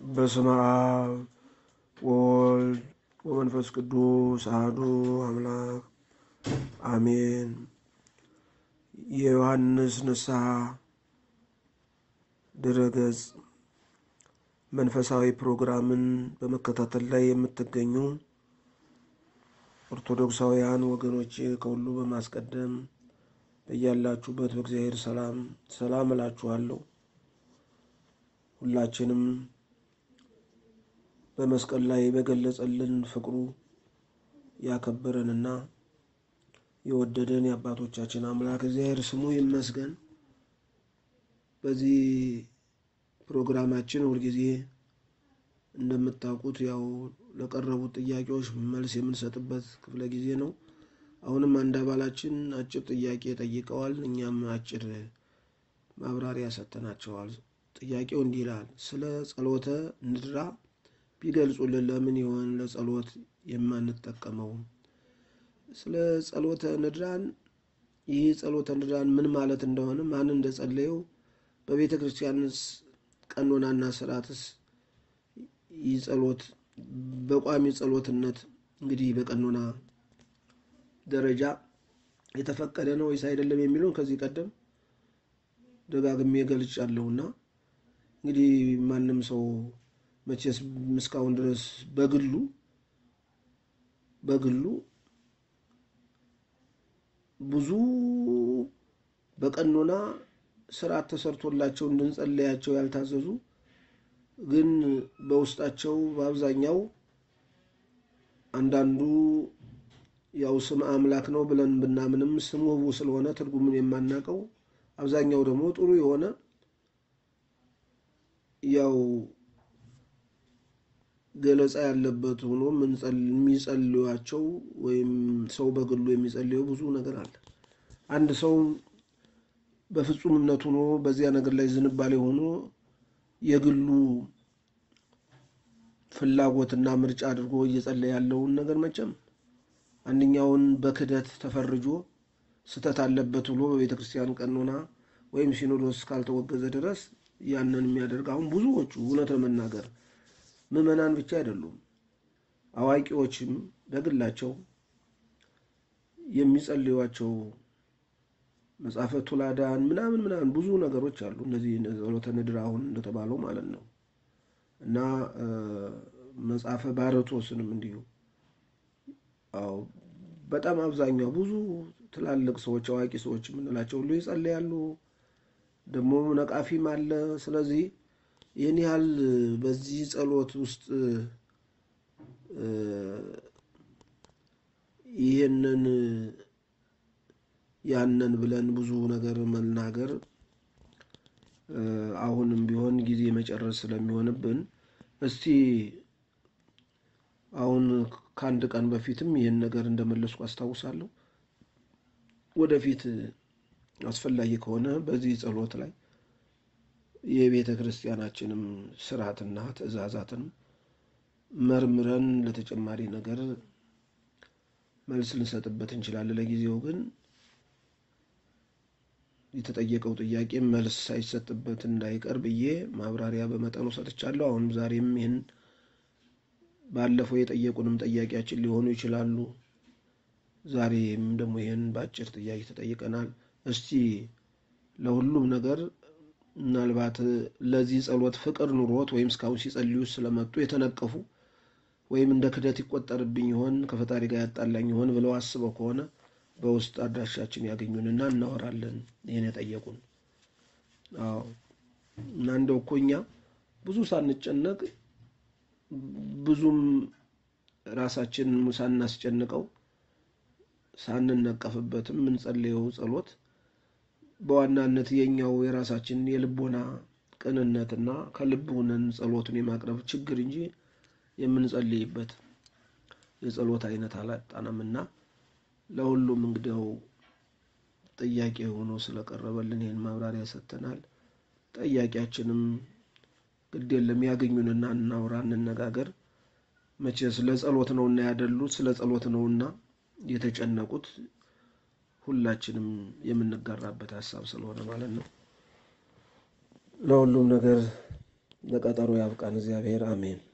በስመ አብ ወወልድ ወመንፈስ ቅዱስ አሐዱ አምላክ አሜን። የዮሐንስ ንስሐ ድረገጽ መንፈሳዊ ፕሮግራምን በመከታተል ላይ የምትገኙ ኦርቶዶክሳውያን ወገኖች ከሁሉ በማስቀደም በያላችሁበት በእግዚአብሔር ሰላም ሰላም እላችኋለሁ። ሁላችንም በመስቀል ላይ በገለጸልን ፍቅሩ ያከበረንና የወደደን የአባቶቻችን አምላክ እግዚአብሔር ስሙ ይመስገን። በዚህ ፕሮግራማችን ሁልጊዜ እንደምታውቁት ያው ለቀረቡት ጥያቄዎች መልስ የምንሰጥበት ክፍለ ጊዜ ነው። አሁንም አንድ አባላችን አጭር ጥያቄ ጠይቀዋል። እኛም አጭር ማብራሪያ ሰጥተናቸዋል። ጥያቄው እንዲህ ይላል። ስለ ጸሎተ ንድራ ቢገልጹልን ለምን ይሆን ለጸሎት የማንጠቀመው? ስለ ጸሎተ ንድራን ይህ ጸሎተ ንድራን ምን ማለት እንደሆነ ማን እንደጸለየው በቤተ ክርስቲያንስ ቀኖናና ስርዓትስ ይህ ጸሎት በቋሚ ጸሎትነት እንግዲህ በቀኖና ደረጃ የተፈቀደ ነው ወይስ አይደለም የሚለውን ከዚህ ቀደም ደጋግሜ ገልጫለሁና እንግዲህ ማንም ሰው መቼስ እስካሁን ድረስ በግሉ በግሉ ብዙ በቀኖና ስርዓት ተሰርቶላቸው እንድንጸለያቸው ያልታዘዙ ግን በውስጣቸው በአብዛኛው አንዳንዱ ያው ስም አምላክ ነው ብለን ብናምንም ስሙ ህቡ ስለሆነ ትርጉሙን የማናውቀው አብዛኛው ደግሞ ጥሩ የሆነ ያው ገለጻ ያለበት ሆኖ የሚጸልዩቸው ወይም ሰው በግሉ የሚጸልየው ብዙ ነገር አለ። አንድ ሰው በፍጹም እምነት ሆኖ በዚያ ነገር ላይ ዝንባሌ ሆኖ የግሉ ፍላጎትና ምርጫ አድርጎ እየጸለየ ያለውን ነገር መቼም አንደኛውን በክደት ተፈርጆ ስህተት አለበት ብሎ በቤተ ክርስቲያን ቀኖና ወይም ሲኖዶስ ካልተወገዘ ድረስ ያንን የሚያደርግ አሁን ብዙዎቹ እውነት ለመናገር ምዕመናን ብቻ አይደሉም፣ አዋቂዎችም በግላቸው የሚጸልዩቸው መጽሐፈ ቱላዳን ምናምን ምናምን ብዙ ነገሮች አሉ። እነዚህ ጸሎተ ንድር አሁን እንደተባለው ማለት ነው እና መጽሐፈ ባረቶስንም እንዲሁ አዎ በጣም አብዛኛው ብዙ ትላልቅ ሰዎች አዋቂ ሰዎች የምንላቸው ሁሉ ይጸልያሉ። ደግሞ ነቃፊም አለ። ስለዚህ ይህን ያህል በዚህ ጸሎት ውስጥ ይህንን ያንን ብለን ብዙ ነገር መናገር አሁንም ቢሆን ጊዜ መጨረስ ስለሚሆንብን እስቲ አሁን ከአንድ ቀን በፊትም ይህን ነገር እንደመለስኩ አስታውሳለሁ። ወደፊት አስፈላጊ ከሆነ በዚህ ጸሎት ላይ የቤተ ክርስቲያናችንም ስርዓትና ትእዛዛትንም መርምረን ለተጨማሪ ነገር መልስ ልንሰጥበት እንችላለን። ለጊዜው ግን የተጠየቀው ጥያቄ መልስ ሳይሰጥበት እንዳይቀር ብዬ ማብራሪያ በመጠኑ ሰጥቻለሁ። አሁንም ዛሬም ይህን ባለፈው የጠየቁንም ጥያቄያችን ሊሆኑ ይችላሉ። ዛሬም ደግሞ ይህን በአጭር ጥያቄ ተጠይቀናል። እስቲ ለሁሉም ነገር ምናልባት ለዚህ ጸሎት ፍቅር ኑሮት ወይም እስካሁን ሲጸልዩ ስለመጡ የተነቀፉ ወይም እንደ ክደት ይቆጠርብኝ ይሆን ከፈጣሪ ጋር ያጣላኝ ይሆን ብለው አስበው ከሆነ በውስጥ አድራሻችን ያገኙንና እናወራለን። ይህን የጠየቁን አዎ። እና እንደው እኮ እኛ ብዙ ሳንጨነቅ ብዙም ራሳችን ሳናስጨንቀው ሳንነቀፍበትም የምንጸልየው ጸሎት በዋናነት የኛው የራሳችን የልቦና ቅንነትና ከልብ ሆነን ጸሎቱን የማቅረብ ችግር እንጂ የምንጸልይበት የጸሎት አይነት አላጣነምና ለሁሉም እንግዲያው ጥያቄ ሆኖ ስለቀረበልን ይህን ማብራሪያ ሰጥተናል። ጠያቂያችንም ግድ የለም ያገኙንና እናውራ፣ እንነጋገር። መቼስ ለጸሎት ነውና ያደሉት ስለ ጸሎት ነውና የተጨነቁት ሁላችንም የምንጋራበት ሀሳብ ስለሆነ ማለት ነው። ለሁሉም ነገር ለቀጠሮ ያብቃን እግዚአብሔር አሜን።